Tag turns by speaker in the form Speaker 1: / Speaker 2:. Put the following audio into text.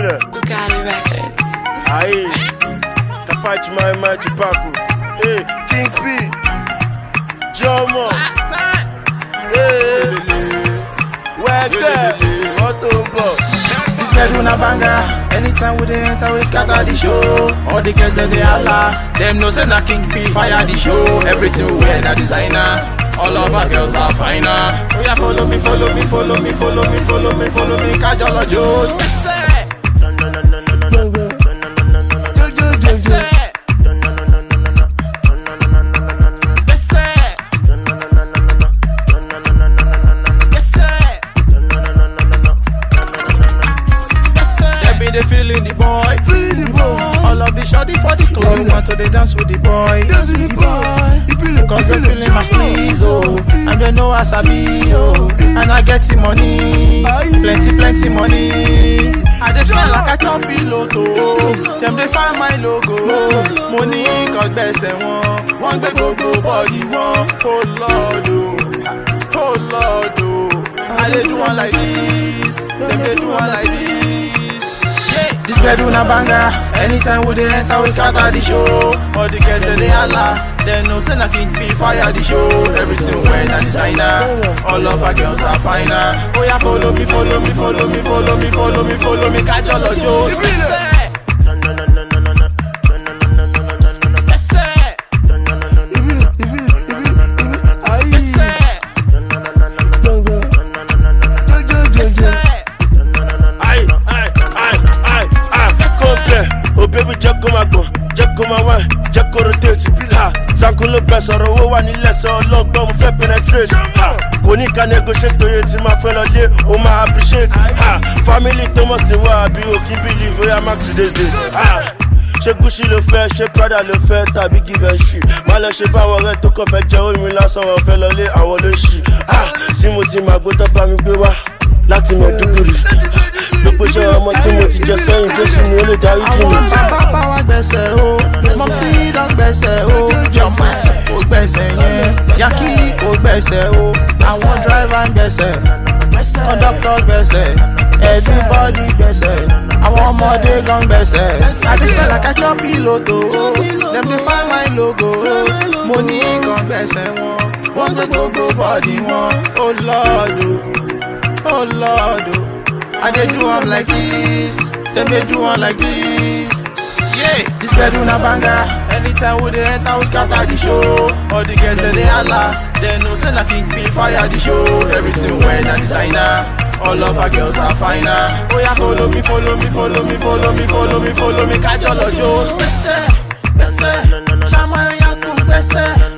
Speaker 1: Ibile.
Speaker 2: Bugatti Records.
Speaker 1: Aí. Capaz mais mais de Paco. Ei, King P. Jomo. Ei. Wẹ́gbẹ́. Mọ́tò ń bọ̀.
Speaker 3: This bedroom a banger. Anytime we dey enter, we scatter the show. All the girls dem dey holla. Them know say na King P fire the show. Everything we wear na designer. All of our girls are finer. Oh yeah, follow me, follow me, follow me, follow me, follow me, follow me. Kajolo Joe.
Speaker 1: No, no, no, no, no, no, no. No, no, no, no, no, no, no. No, no, no, no, no, no, no. No, no, no, no, no, no, no, no. No, no, no, no, no, no, no. No, no, no, no, no, no, no, no. No, no, no, no, no, no, no. No, no, no, no.
Speaker 3: Them be dey feeling the boy. Feeling the boy. All of the shawty for the club. We want to dey dance with the boy. Dance with the boy. Cause they feeling my sleeves, oh. And they know I sabi, oh. And I get the money. Plenty, plenty money. I dey spend like I chop piloto. Them dey find my logo. Money cause gbẹ̀sẹ̀ wọn. Wọ́n gbé gbogbo bọ́ọ̀dì wọn. Oh Lord, oh. Oh Lord, oh. I dey do one like this. Them dey do one like this. Yeah. This bedroom a banger. Anytime we dey enter, we scatter the show. All the girls they dey holla. They know say na King P fire the show. Everything when na designer. All of our girls are finer. Oh yeah, follow me, follow me, follow me, follow me, follow me, follow me. Kajolo Joe.
Speaker 1: No, no, no, no, no, no, no. No, no, no, no, no, no, no, no, no. No, no, no, no, no, no, no. No, no, no, no, no, no, no. No, no, no, no, no, no, no. No, no, no, no, no, no, no. No, no, no, no, no,
Speaker 4: Aïe,
Speaker 1: no.
Speaker 4: aïe, aïe, aïe, aïe, complet. Oh baby, jẹ́ kó máa gbọ̀n, jẹ́ kó máa wá, jẹ́ kó rotate. Ha, Zanku ló bẹ sọ̀rọ̀ owó wà nílẹ̀ sọ ọlọ́gbọ́n mo fẹ́ penetrate. Ha, kò ní ká negotiate torí tí máa fẹ́ lọ lé, o máa appreciate. Ha, family tó mọ̀ sí wa àbí o kì í believe oya mark today's day. Ha, ṣé Gucci ló fẹ́, ṣé Prada ló fẹ́ tàbí give a shit. Má lọ ṣe báwọn ọ̀rẹ́ tó kàn fẹ́ jẹ́ omi lásán wọn fẹ́ lọ lé àwọn ló ṣì. Ha, tí mo ti máa gbé tó bá mi gbé wá láti mọ̀ dúkùrì gbogbo iṣẹ́ ọmọ tí mo ti jẹ sẹ́yìn jésù ni ó lè darí jì mí.
Speaker 3: àwọn bàbá wa gbẹ̀sẹ̀ o mọ̀sí lọ gbẹ̀sẹ̀ o jọ̀mọ̀ kò gbẹ̀sẹ̀ yẹn yaki kò gbẹ̀sẹ̀ o àwọn dráìvà ń gbẹ̀sẹ̀ kọ́ńdọ́kítọ̀ gbẹ̀sẹ̀ everybody gbẹ̀sẹ̀ àwọn ọmọdé gan gbẹ̀sẹ̀ àdìsẹ́ like I chop piloto dem dey find my logo mo ní gan gbẹ̀sẹ̀ wọn wọ́n gbé gbogbo bọ́ọ̀dì wọn ó lọ́ọ̀dù ó lọ́ọ̀dù. I dey do am like this, dem dey do am like this. Yeah, this bedroom na banger. Anytime we dey enter, we scatter the show. All the girls dem dey holla, dem know say na King P fire the show. Everything when na designer. All of our girls are finer. Oh yeah, follow me, follow me, follow me, follow me, follow me, follow me. Kajolo Joe. Gbèsè, gbèsè, ṣàmọ̀ ẹ̀yà kún gbèsè.